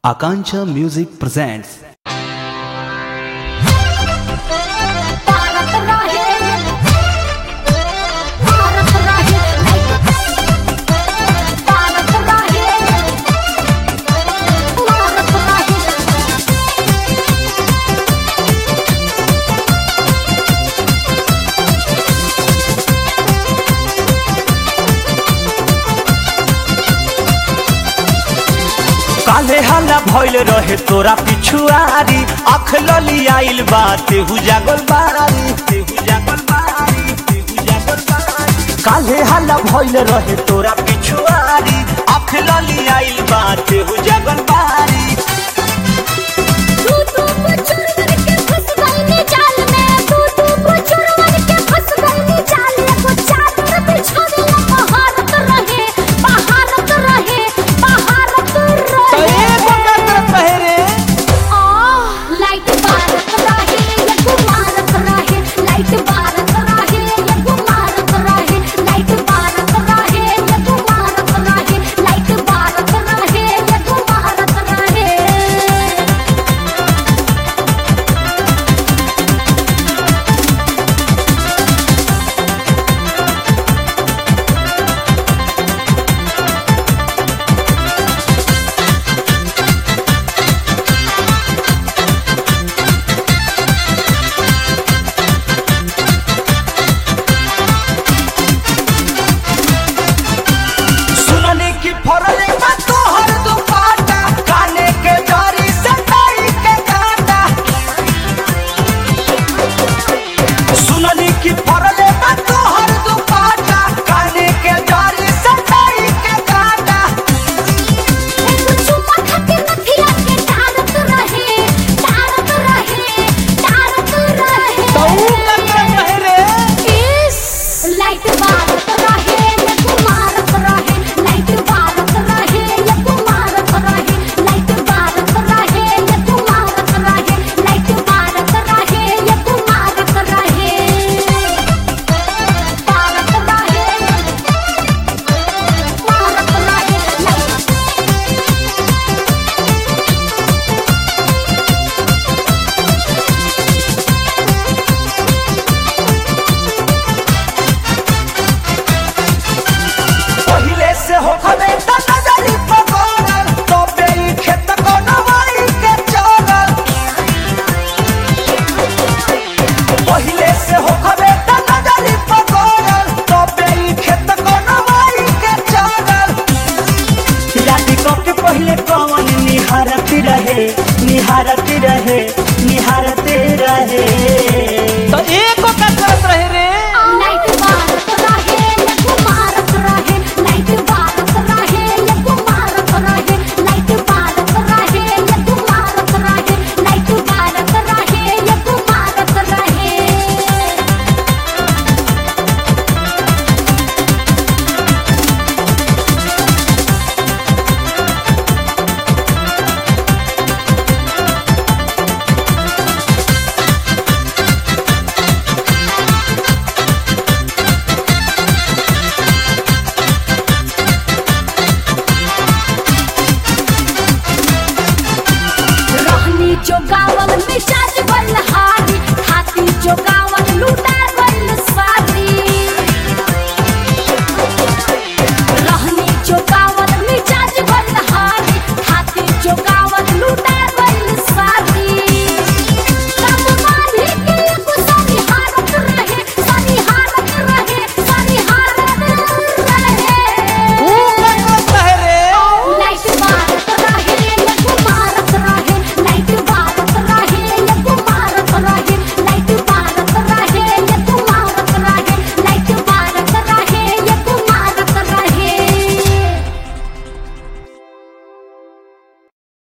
Akancha Music presents Bharat रहे भारत रहे भारत रहे भारत रहे काले हल्ला भइल रहे तोरा पिछुआरी अख लली आइल बा तेहू जागल बारी तेहू जागल बारी तेहू जागल बारी काले हल्ला भइल रहे तोरा पिछुआरी अख लली आइल बा तेहू जागल बारी तू तू को चोरवन के फंस गई जाल में तू तू को चोरवन के फंस गई जाल में को चादर बिछावे भारत रहे भारत रहे भारत रहे आ लाइट भारत रहे ये भारत रहे लाइट भारत रहे ये भारत रहे लाइट भारत रहे ये भारत रहे लाइट भारत रहे ये भारत रहे सुनने की फरले बा तोहर दुपाटा काने के जरी से ताई के काटा सुनने की फरले बा तोहर दुपाटा काने के जरी से ताई के काटा चुम्मा खाते नथिया के डारत रहे डारत रहे डारत रहे इस लाइट भारत रहे ये कुमारत रहे लाइट भारत रहे ये कुमारत रहे लाइट भारत रहे ये कुमारत रहे लाइट भारत रहे ये कुमारत रहे भारत रहे भारत रहे लाइट पहिले से हो खबे त नजरी पगोरल तो बेई खेत को नवाई के चोरल पहिले से हो खबे त नजरी पगोरल तो बेई खेत को नवाई के चोरल राती को के पहिले कौन निहारती रहे निहारती रहे